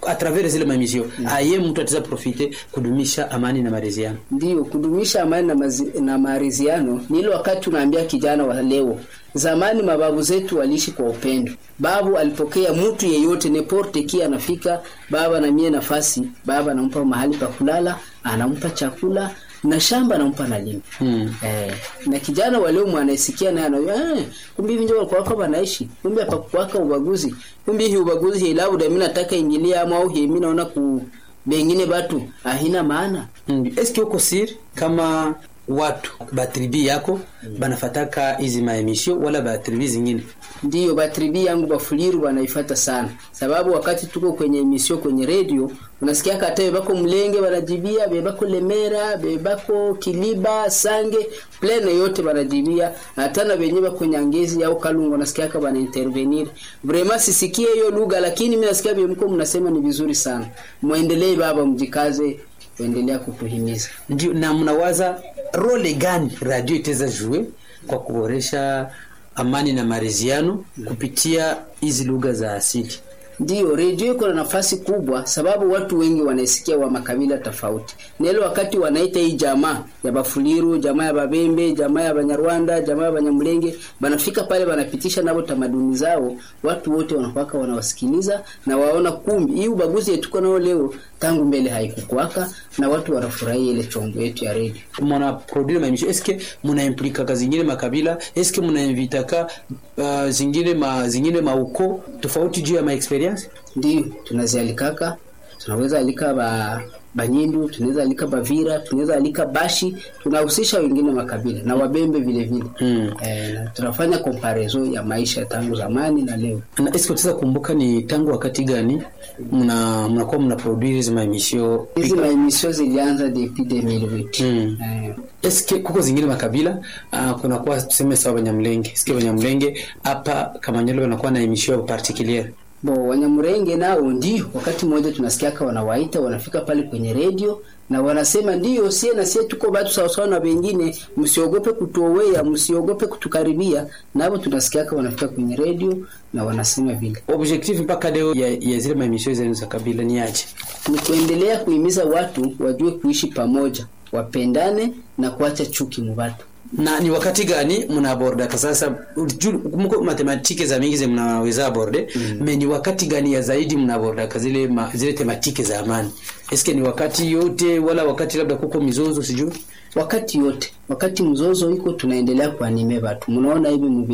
a travers zile mamisio aye mtu ataweza profite kudumisha amani na maridhiano Ndiyo, kudumisha amani na, mazi- na maridhiano ni ile wakati unaambia kijana wa leo. Zamani mababu zetu waliishi kwa upendo. Babu alipokea mtu yeyote neporte ki anafika, baba na mie nafasi, baba anampa mahali pa kulala, anampa chakula na shamba anampa na lima. Hmm. Eh, na kijana wa leo mwanasikia naye anayo eh, kumbe hivi ndio walikuwa wako wanaishi. Kumbe hapa kwaka ubaguzi. Kumbe hii ubaguzi hii labda mimi nataka ingilia ama au hii mimi naona ku bengine batu ahina maana. Mm. eske uko siri kama watu batribi yako banafataka hizi maemisio wala batribi zingine Ndiyo batribi yangu bafuliru wanaifata sana, sababu wakati tuko kwenye emisio kwenye redio unasikia hata bebako Mlenge banajibia, bebako Lemera, bebako Kiliba, Sange, plene yote banajibia, hata na benye bako Nyangezi au Kalungu nasikia haka bana intervenir. Vraiment sisikie hiyo lugha, lakini mimi nasikia bimko mnasema ni vizuri sana. Muendelee baba, mjikaze kuendelea kutuhimiza. ndio na mnawaza role gani radio itaweza jue kwa kuboresha amani na maridhiano kupitia hizi lugha za asili Ndiyo, redio iko na nafasi kubwa, sababu watu wengi wanaisikia wa makabila tofauti. Na ile wakati wanaita hii jamaa ya Bafuliru, jamaa ya Babembe, jamaa ya Banyarwanda, jamaa ya Banyamulenge, banafika pale banapitisha nabo tamaduni zao, watu wote wanakwaka wanawasikiliza na waona kumbi hii ubaguzi yetuko nao leo tangu mbele haikukwaka, na watu wanafurahia ile chombo yetu ya redio. muna produire maemisio eske muna implikaka zingine makabila eske muna invitaka uh, zingine ma, zingine mauko tofauti juu ya maexperience Ndiyo, tunazialikaka, tunaweza alika ba Banyindu, tunaweza alika Bavira, tunaweza alika Bashi, tunahusisha wengine makabila na Wabembe vile vile. Mm. Eh, na tunafanya comparaison ya maisha tangu zamani na leo. na eske utaweza kumbuka ni tangu wakati gani mna mnakuwa mna produire hizi maemisio Hizi maemisio zilianza depuis 2008. Mm. Eh, eske kuko zingine makabila uh, kunakuwa tuseme sawa banyamlenge eske banyamlenge hapa kamanyolo wanakuwa na emisio particuliere bo Wanyamurenge nao ndio wakati mmoja tunasikiaka wanawaita wanafika pale kwenye redio na wanasema ndio sie na sie tuko batu sawasawa na wengine, msiogope kutuowea, msiogope kutukaribia. Nabo tunasikiaka wanafika kwenye redio na wanasema vile. objectif mpaka leo ya, ya zile maemisio zenu za kabila ni aje ni kuendelea kuhimiza watu wajue kuishi pamoja, wapendane na kuacha chuki mu watu. na ni wakati gani mnabordaka sasa ju- mko matematike za mingi ze mnaweza aborde mm. me ni wakati gani ya zaidi mnabordaka zile ma, zile tematike za amani eske ni wakati yote wala wakati labda kuko mizozo sijui Wakati yote, wakati mzozo iko, tunaendelea kuanime watu. Mnaona hivi